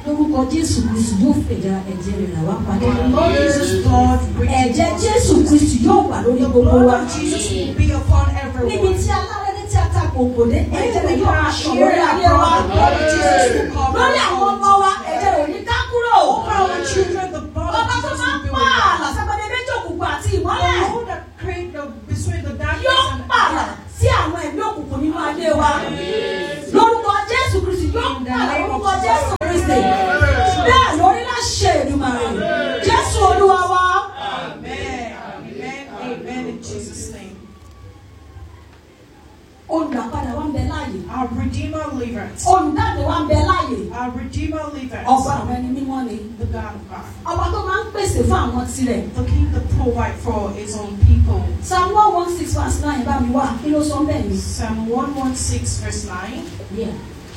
lórúkọ jésù kristu yóò fẹ̀dà ẹ̀jẹ̀ rẹ̀ là wá padà. The Lord Jesus' blood ẹ̀jẹ̀ jésù kristu yóò wà lórí gbogbo wa. Lord Jesus will be upon níbi everyone. tí alárẹ́dẹ́ tí a ta kòkò dé ẹ̀jẹ̀ rẹ̀ yóò máa ṣàn lórí Here ayé and wa. the blood of Jesus will cover lórí àwọn our ọmọ wa ẹ̀jẹ̀ rẹ̀ ò ní ká kúrò. Over our children, the blood of bàbá tó Jesus máa will ń be with pààlà us. sábàdé méjì òkùnkùn àti The ìmọ́lẹ̀ Lord that created the between the darkness yóò and pààlà sí àwọn ẹ̀mí òkùnkùn nínú ayé wa. lórúkọ jésù kristu yóò pààlà lórúkọ jésù kristu. bẹ́ẹ̀ lórí láṣẹ Èdùmàrè jésù olúwa wa. Amen. Amen. Amen. In Jesus' name. olùdàpadà wa ń bẹ láàyè. Our Redeemer liveth. olùdáǹdè wa ń bẹ láàyè. Our Redeemer liveth. ọba àwọn ẹni mímọ́ ni. The God of God. ọba tó máa ń pèsè fún àwọn tirẹ̀. The King that provide for his own people. psalm one one six verse nine bá mi wá kí ló sọ bẹ́ẹ̀ ni. Psalm 116 verse 9. Yeah.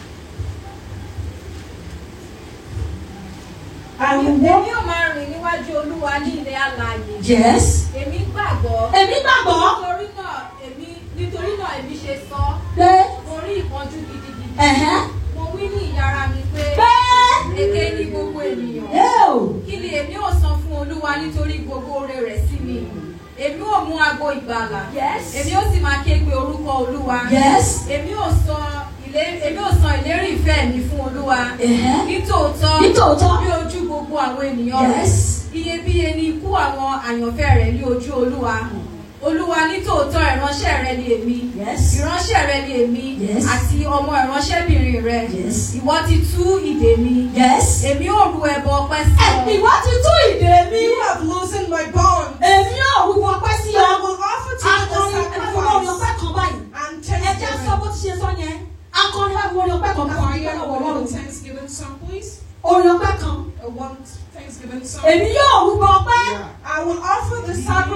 I will Èmi walk. ò máa rìn níwájú Olúwa ní ilẹ̀ alààyè. yes. Èmi gbàgbọ́. èmi gbàgbọ́ Nítorí náà èmi nítorí náà èmi ṣe sọ. pé Mo rí ìpọ́njú gidigidi. ẹ̀hẹ́ Mo wí ní ìyára mi pé pé èké ní gbogbo ènìyàn. yóò Kí ni èmi ò san fún Olúwa nítorí gbogbo oore rẹ̀ sí mi? Èmi ò mú ago ìgbàlà. yes Èmi ó sì máa ké pe orúkọ Olúwa. yes Èmi ò san ìlérí èmi ò san ìlérí ìfẹ́ mi fún Olúwa. ẹ̀hẹ́ Nítòótọ́ nítòótọ́ bí ojú gbogbo àwọn ènìyàn rẹ̀. yes iyebíye ni ikú àwọn àyànfẹ́ rẹ̀ ní ojú olúwa olúwa nítòótọ́ ìránṣẹ́ rẹ ni èmi yes ìránṣẹ́ rẹ ni èmi Yes. àti ọmọ ìránṣẹ́bìnrin rẹ yes ìwọ ti tú ìdè mi yes. èmi ò ru ẹbọ ọpẹ́ sí ẹ ọ ìwọ ti tú ìdè mi You have loosened my bond. èmi yóò rúbọ pẹ́ sí I ọ will offer to you the akọrin ẹ̀fọ́ orin ọpẹ́ sacrifice kan báyìí and ẹ̀jẹ̀ sọ thanksgiving. bó ti ṣe sọ yẹn akọrin ẹ̀fọ́ orin ọpẹ́ kan kan Can we ọpẹ́ hear lọ́wọ́ one ọlọ́run Thanksgiving song, please? orin ọpẹ́ kan A one Thanksgiving song. èmi yóò rúbọ ọpẹ́